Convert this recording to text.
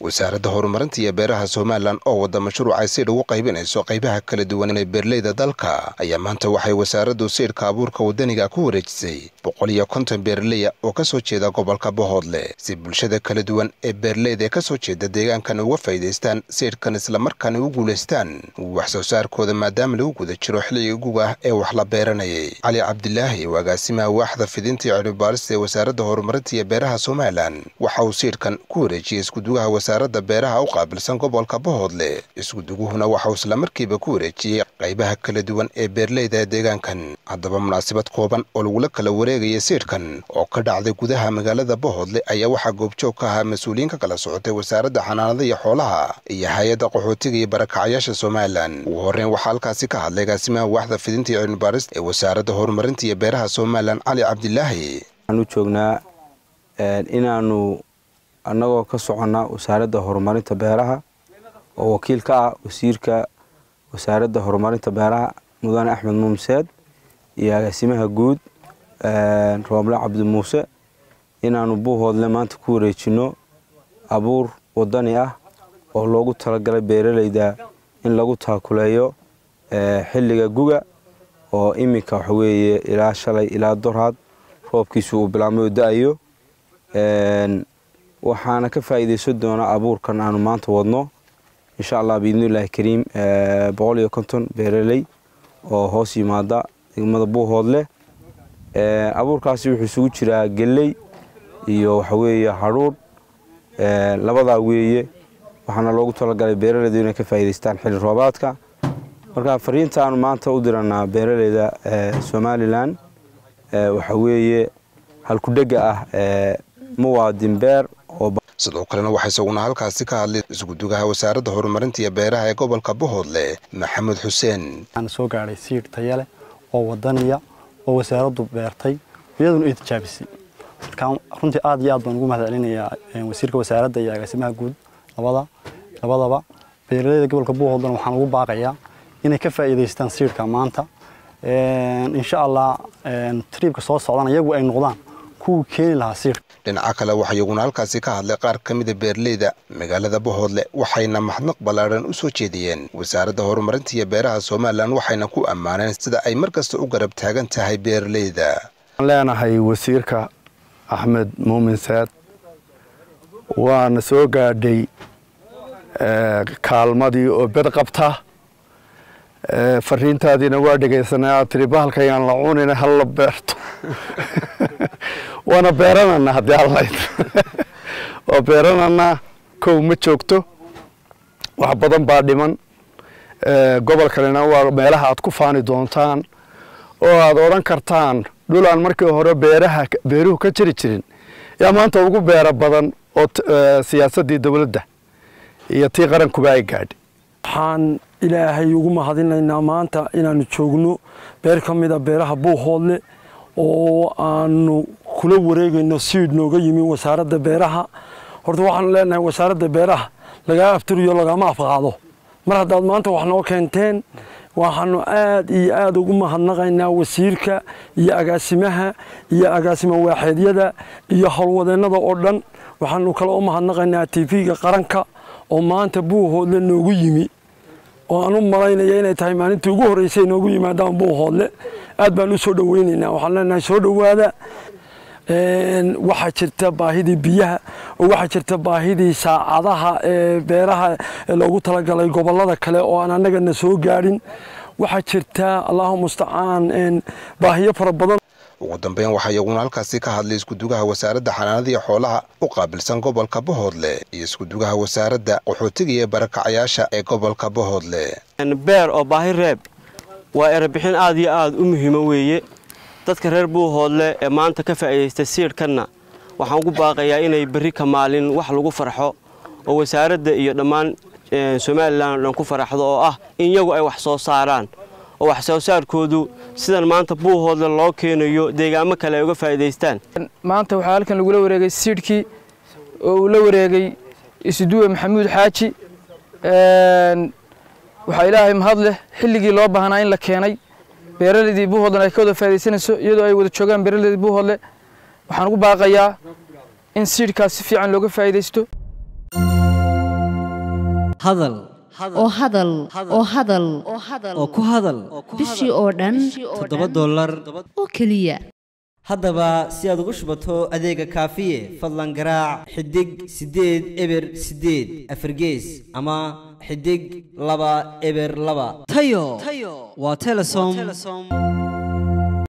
wasaaradda horumarinta iyo beeraha somalilan oo wadda mashruucay siidh ugu qaybinayso qaybaha kala duwan ee beerleyda dalka ayaa maanta waxay wasaaraddu siidhka abuurka waddaniga ku wareejisay boqol iyo konton beerleya oo ka soo jeeda gobolka bohoodle si bulshada kala duwan ee beerleyda ee ka soo jeeda deegaankan uga faa'iidaystaan siidhkan islamarkaana u guulaystaan wax soo saarkooda maadaama lagu guda jiro xilliga guga ah ee wax la beeranayay cali cabdilaahi oo agaasimaha waaxda fidinta iyo cilmibaarista ee wasaaradda horumarinta iyo beeraha somalilan waxa uu siidhkan ku wareejiyey iskudugaha wasaaradda beeraha u qaabilsan gobolka bohoodle iskuduguhuna waxauu islamarkiiba ku wareejiyey qaybaha kala duwan ee beerleyda ee deegaankan haddaba munaasabad kooban oo lagula kala wareegaya siidhkan oo ka dhacday gudaha magaalada bohoodle ayaa waxaa goobjoog ka ahaa mas-uuliyiin ka kala socotay wasaaradda xanaanada iyo xoolaha iyo hay-adda qaxootiga iyo barakacyaasha somalilan ugu horreyn waxaa halkaasi ka hadlay agaasimaha waaxda fidinta iyo cilmibaarista ee wasaaradda horumarinta iyo beeraha somalilan cali cabdilaahi waxaan u joognaa inaanu annagoo ka soconnaa wasaaradda horumarinta beeraha oo wakiil ka ah wasiirka wasaaradda horumarinta beeraha mudane axmed muumseed iyo agaasimaha guud rooble cabdi muuse inaanu buuhoodle maanta ku wareejinno abuur waddani ah oo loogu talagalay beeralayda in lagu taakuleeyo xilliga guga oo iminka waxa weeye ilaa shalay ilaa dorhad roobkiisu uu bilaabmay oo da-ayo waxaana ka faa'iidaysan doonaa abuurkan aanu maanta wadno insha allah biidnillahi kariim boqol iyo konton beeraley oo hoos yimaada degmada buuhoodleh abuurkaasi wuxuu isugu jiraa geley iyo waxa weeye hadhuudh labadaa weeye waxaana loogu talagalay beeralaydu inay ka faa'iidaystaan xilli roobaadka marka fariinta aanu maanta u diranaa beeraleyda somalilan waxa weeye halkudhega ah muwaadin beer sidoo kalena waxaa isaguna halkaasi ka hadlay iskudugaha wasaaradda horumarinta iyo beeraha ee gobolka bohoodle maxamed xuseen waxaan soo gaadhay siidh taya leh oo wadaniya oo wasaaraddu beertay iyaduna ay tijaabisay markaan runtii aad iyo aad baan ugu mahad celinayaa wasiirka wasaaradda iyo agaasimaha guud labada labadaba beeraleyda gobolka buuhoodlena waxaan ugu baaqayaa inay ka faa'iidaystaan siidhka maanta insha allah triibka soo socdana iyagu ay noqdaan kuwii keeni lahaa siidhka dhinaca kale waxaa iyaguna halkaasi ka hadlay qaar ka mida beerleyda magaalada bohoodle waxayna maxnaq ballaadhan u soo jeediyeen wasaaradda horumarinta iyo beeraha somalilan waxayna ku ammaaneen sida ay mar kasta u garab taagan tahay beeraleyda waxaan leenahay wasiirka axmed muumin saad waana soo gaadhay kaalmadii oo bed qabta fariintaadiina waa dhegaysanay aad tiri bahalkayaan la cunina halla beerto waana beeranana haddii allayd waa beeranana kow ma joogto wax badan baa dhiman gobol kalena waa meelaha aad ku faani doontaan oo aad odhan kartaan dhul aan markii hore beeraha beeruhu ka jiri jirin yaa maanta ugu beero badan oo siyaasaddii dowladda iyo tii qarankuba ay gaadhay waxaan ilaahay ugu mahadinaynaa maanta inaanu joogno beer ka mida beeraha buuhoodle oo aanu kula wareegayno siidh nooga yimi wasaaradda beeraha horta waxaanu leenahay wasaaradda beeraha lagaa afturiyo lagama afqaado mar haddaad maanta wax noo keenteen waxaanu aad iyo aad ugu mahadnaqaynaa wasiirka iyo agaasimaha iyo agaasima waaxeedyada iyo howlwadeennada oo dhan waxaanu kale u mahadnaqaynaa tv-ga qaranka oo maanta buuhoodle noogu yimi oo aan u malaynaya inay tahay maalintii ugu horreysay noogu yimaadaan buuhoodle aad baan u soo dhoweynaynaa waxaan leenahay soo dhowaada waxaa jirta baahidii biyaha oo waxaa jirta baahidii saacadaha ee beeraha ee loogu talagalay gobollada kale oo aan annagana soo gaadhin waxaa jirta allahu mustacaan baahiyo fara badan ugu dambeyn waxaa iyaguna halkaasi ka hadlay iskudugaha wasaaradda xanaanada iyo xoolaha u qaabilsan gobolka bohoodle iyo iskudugaha wasaaradda qaxootiga iyo barakacyaasha ee gobolka bohoodle beer oo baahi reeb waa erebixin aad iyo aad u muhiimo weeye dadka reer buuhoodle ee maanta ka faa'iidaysta siidhkanna waxaan ugu baaqayaa inay berri ka maalin wax lagu farxo oo wasaaradda iyo dhammaan somalilan oo dhan ku faraxdo oo ah in iyagu ay wax soo saaraan oo wax soo saarkoodu sidan maanta buuhoodle loo keenayo deegaamo kale ay uga faa'iidaystaan maanta waxaa halkan lagula wareegay siidhkii oo uu la wareegay isuduwe maxamuud xaaji waxaa ilaahay mahad leh xilligii loo baahnaa in la keenay beeralaydii buuhoodlen ay ka wada faa'iidaysanayso iyadoo ay wada joogaan beeralaydii buuhoodle waxaan ugu baaqayaa in siidhkaas si fiican looga faa'iidaysto hadal oo hadal oo hadal oo ku hadal bishii oo dhan toddoba dollar oo keliya haddaba si aad ugu shubato adeega kaafiye fadlan garaac xidig siddeed eber siddeed afargees ama xidig laba eber laba tayo waa telesom